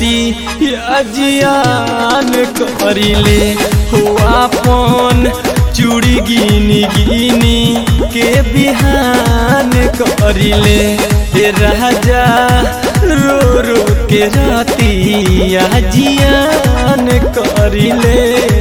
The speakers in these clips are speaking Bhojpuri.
राती या जियान करिले हो आपन चूड़ी गिनी गिनी के बिहान करिले हे राजा रो रो के राती या जियान करिले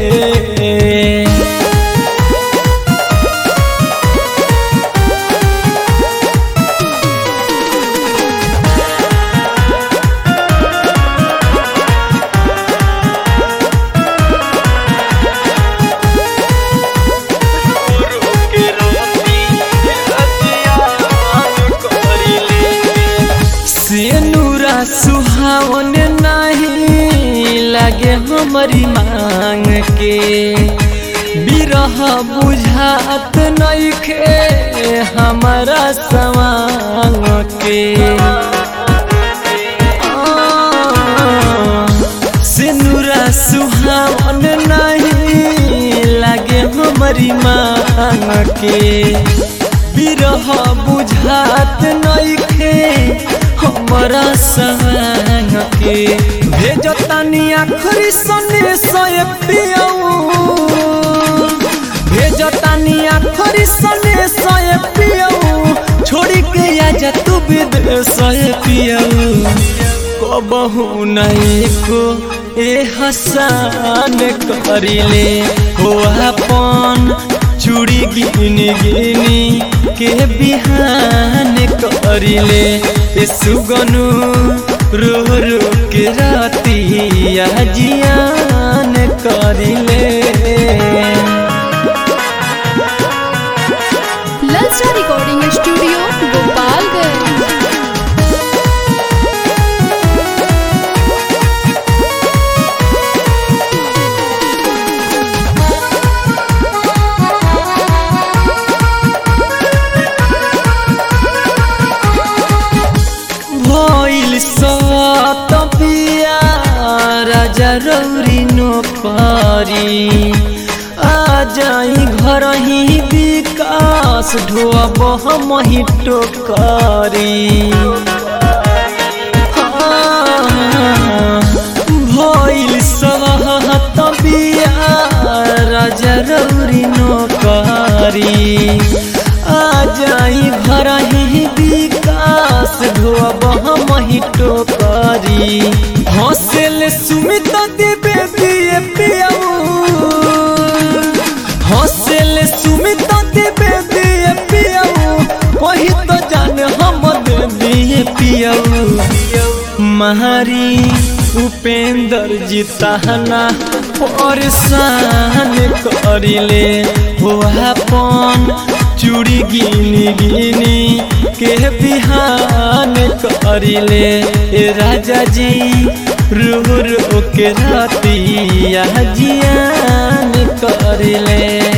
सेनुरा सुहावन नहीं लगे हमारी मांग के बिरह बुझात नइखे हमारा सवांग के सेनुरा सुहावन नहीं लगे हमारी मांग के बिरह बुझात नइखे हमरा संग के भेजतानी आखरी सने सय पियऊ भेजतानी आखरी सने सय पियऊ छोड़ी के आजा तू विदेश पियऊ कबहू नहीं को ए हसान करिले हो अपन चूड़ी गिनी गिनी के बिहान करिले ए सुगनु रो रो के राती या जियान करिले ललचा रिकॉर्डिंग स्टूडियो गोपालगंज भइल सत पिया राजा रौरी नोकरी आ जाई घर ही विकास ढोब हम ही टोकरी भइल सहत पिया राजा रौरी नोकरी आ जाई घर ही विकास ढोब हम ही टोकरी हौसल सुमित देवे दिए पियाऊ हौसल सुमित देवे दिए पियाऊ वही तो जान हम दे दिए पियाऊ महारी उपेंद्र जी तहना परेशान करिले हो अपन चूड़ी गिनी गिनी के बिहान करिले ए राजा जी रो रो के राती जियान करिले